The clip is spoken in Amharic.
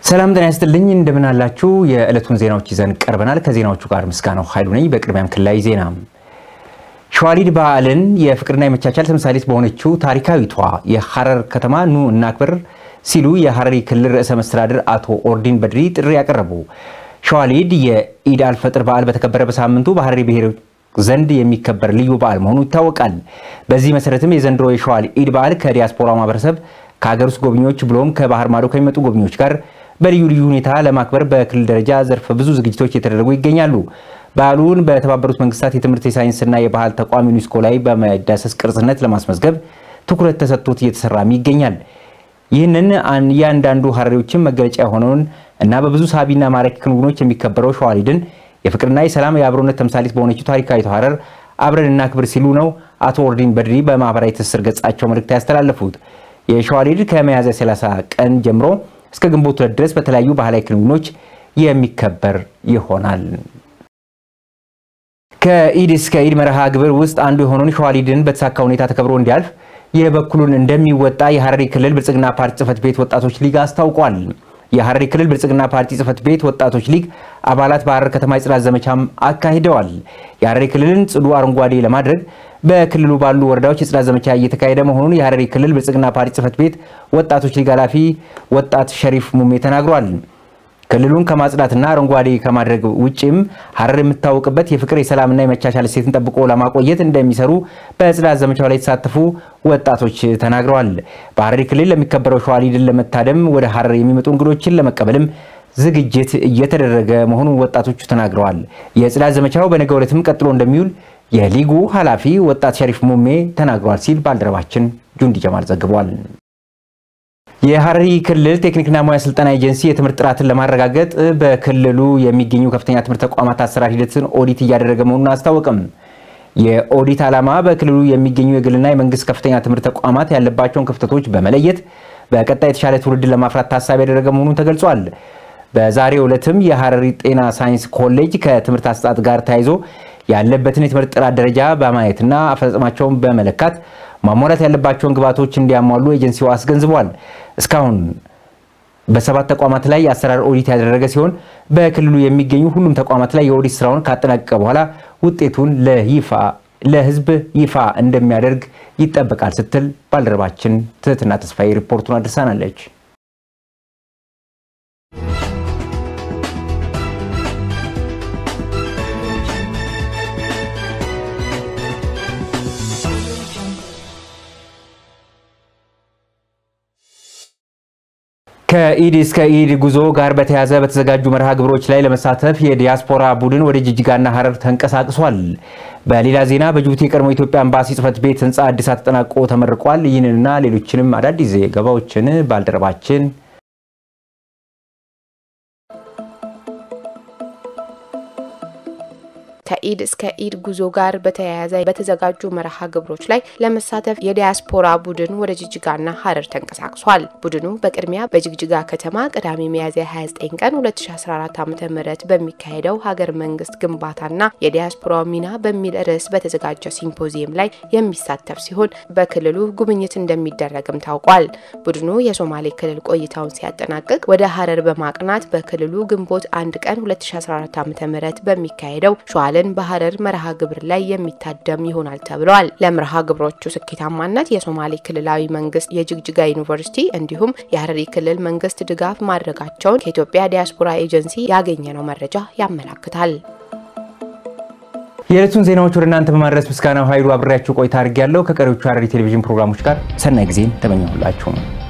ሰላም ጤና ይስጥልኝ፣ እንደምን አላችሁ? የዕለቱን ዜናዎች ይዘን ቀርበናል። ከዜናዎቹ ጋር ምስጋናው ኃይሉ ነኝ። በቅድሚያም ክልላዊ ዜና ሸዋሊድ በዓልን የፍቅርና የመቻቻል ተምሳሌት በሆነችው ታሪካዊቷ የሐረር ከተማ ኑ እናክብር ሲሉ የሐረሪ ክልል ርዕሰ መስተዳድር አቶ ኦርዲን በድሪ ጥሪ ያቀረቡ። ሸዋሊድ የኢድ አልፈጥር በዓል በተከበረ በሳምንቱ በሐረሪ ብሔር ዘንድ የሚከበር ልዩ በዓል መሆኑ ይታወቃል። በዚህ መሰረትም የዘንድሮ የሸዋል ኢድ በዓል ከዲያስፖራ ማህበረሰብ ከሀገር ውስጥ ጎብኚዎች ብሎም ከባህር ማዶ ከሚመጡ ጎብኚዎች ጋር በልዩ ልዩ ሁኔታ ለማክበር በክልል ደረጃ ዘርፈ ብዙ ዝግጅቶች የተደረጉ ይገኛሉ። በዓሉን በተባበሩት መንግስታት የትምህርት የሳይንስና የባህል ተቋም ዩኒስኮ ላይ በመዳሰስ ቅርጽነት ለማስመዝገብ ትኩረት ተሰጥቶት እየተሰራም ይገኛል። ይህንን እያንዳንዱ ሐረሪዎችን መገለጫ የሆነውን እና በብዙ ሳቢና ማራኪ ክንውኖች የሚከበረው ሸዋሊድን የፍቅርና የሰላም የአብሮነት ተምሳሌት በሆነችው ታሪካዊቷ ሐረር አብረን እናክብር ሲሉ ነው አቶ ኦርዲን በድሪ በማህበራዊ ትስስር ገጻቸው መልእክት ያስተላለፉት። የሸዋሊድ ከሚያዝያ 30 ቀን ጀምሮ እስከ ግንቦት ሁለት ድረስ በተለያዩ ባህላዊ ክንውኖች የሚከበር ይሆናል። ከኢድ እስከ ኢድ መርሃ ግብር ውስጥ አንዱ የሆነውን ሸዋሊድን በተሳካ ሁኔታ ተከብሮ እንዲያልፍ የበኩሉን እንደሚወጣ የሐረሪ ክልል ብልጽግና ፓርቲ ጽህፈት ቤት ወጣቶች ሊግ አስታውቋል። የሐረሪ ክልል ብልጽግና ፓርቲ ጽህፈት ቤት ወጣቶች ሊግ አባላት በሐረር ከተማ የጽዳት ዘመቻም አካሂደዋል። የሐረሪ ክልልን ጽዱ አረንጓዴ ለማድረግ በክልሉ ባሉ ወረዳዎች የጽዳት ዘመቻ እየተካሄደ መሆኑን የሐረሪ ክልል ብልጽግና ፓርቲ ጽህፈት ቤት ወጣቶች ሊግ ኃላፊ ወጣት ሸሪፍ ሙሜ ተናግሯል። ክልሉን ከማጽዳትና አረንጓዴ ከማድረግ ውጭም ሐረር የምታወቅበት የፍቅር የሰላምና የመቻቻል እሴትን ጠብቆ ለማቆየት እንደሚሰሩ በጽዳት ዘመቻው ላይ የተሳተፉ ወጣቶች ተናግረዋል። በሐረሪ ክልል ለሚከበረው ሸዋሊድን ለመታደም ወደ ሐረር የሚመጡ እንግዶችን ለመቀበልም ዝግጅት እየተደረገ መሆኑን ወጣቶቹ ተናግረዋል። የጽዳት ዘመቻው በነገው ዕለትም ቀጥሎ እንደሚውል የሊጉ ኃላፊ ወጣት ሸሪፍ ሙሜ ተናግሯል ሲል ባልደረባችን ጁንዲ ጀማል ዘግቧል። የሐረሪ ክልል ቴክኒክና ሙያ ስልጠና ኤጀንሲ የትምህርት ጥራትን ለማረጋገጥ በክልሉ የሚገኙ ከፍተኛ ትምህርት ተቋማት አሰራር ሂደትን ኦዲት እያደረገ መሆኑን አስታወቅም። የኦዲት ዓላማ በክልሉ የሚገኙ የግልና የመንግስት ከፍተኛ ትምህርት ተቋማት ያለባቸውን ክፍተቶች በመለየት በቀጣይ የተሻለ ትውልድን ለማፍራት ታሳቢ ያደረገ መሆኑን ተገልጿል። በዛሬው ዕለትም የሐረሪ ጤና ሳይንስ ኮሌጅ ከትምህርት አሰጣጥ ጋር ተያይዞ ያለበትን የትምህርት ጥራት ደረጃ በማየትና አፈጻጸማቸውን በመለካት ማሟላት ያለባቸውን ግብዓቶች እንዲያሟሉ ኤጀንሲው አስገንዝቧል። እስካሁን በሰባት ተቋማት ላይ የአሰራር ኦዲት ያደረገ ሲሆን በክልሉ የሚገኙ ሁሉም ተቋማት ላይ የኦዲት ስራውን ካጠናቀቀ በኋላ ውጤቱን ለይፋ ለሕዝብ ይፋ እንደሚያደርግ ይጠበቃል ስትል ባልደረባችን ትህትና ተስፋዬ ሪፖርቱን አድርሳናለች። ከኢድ እስከ ኢድ ጉዞ ጋር በተያያዘ በተዘጋጁ መርሃ ግብሮች ላይ ለመሳተፍ የዲያስፖራ ቡድን ወደ ጅጅጋና ሐረር ተንቀሳቅሷል። በሌላ ዜና በጅቡቲ የቀድሞ ኢትዮጵያ ኤምባሲ ጽሕፈት ቤት ህንፃ እድሳት ተጠናቆ ተመርቋል። ይህንንና ሌሎችንም አዳዲስ ዘገባዎችን ባልደረባችን ከኢድ እስከ ኢድ ጉዞ ጋር በተያያዘ በተዘጋጁ መርሃ ግብሮች ላይ ለመሳተፍ የዲያስፖራ ቡድን ወደ ጅጅጋና ሐረር ተንቀሳቅሷል። ቡድኑ በቅድሚያ በጅግጅጋ ከተማ ቅዳሜ ሚያዝያ 29 ቀን 2014 ዓ ም በሚካሄደው ሀገር መንግስት ግንባታና የዲያስፖራው ሚና በሚል ርዕስ በተዘጋጀ ሲምፖዚየም ላይ የሚሳተፍ ሲሆን በክልሉ ጉብኝት እንደሚደረግም ታውቋል። ቡድኑ የሶማሌ ክልል ቆይታውን ሲያጠናቅቅ ወደ ሐረር በማቅናት በክልሉ ግንቦት አንድ ቀን 2014 ዓ ም በሚካሄደው ሸዋልን በሐረር መርሃ ግብር ላይ የሚታደም ይሆናል ተብለዋል። ለመርሃ ግብሮቹ ስኬታማነት የሶማሌ ክልላዊ መንግስት፣ የጅግጅጋ ዩኒቨርሲቲ እንዲሁም የሐረሪ ክልል መንግስት ድጋፍ ማድረጋቸውን ከኢትዮጵያ ዲያስፖራ ኤጀንሲ ያገኘነው መረጃ ያመላክታል። የዕለቱን ዜናዎች ወደ እናንተ በማድረስ ምስጋናው ኃይሉ አብሬያችሁ ቆይታ አድርጌያለሁ። ከቀሪዎቹ ሐረሪ ቴሌቪዥን ፕሮግራሞች ጋር ሰናይ ጊዜን ተመኘሁላችሁ።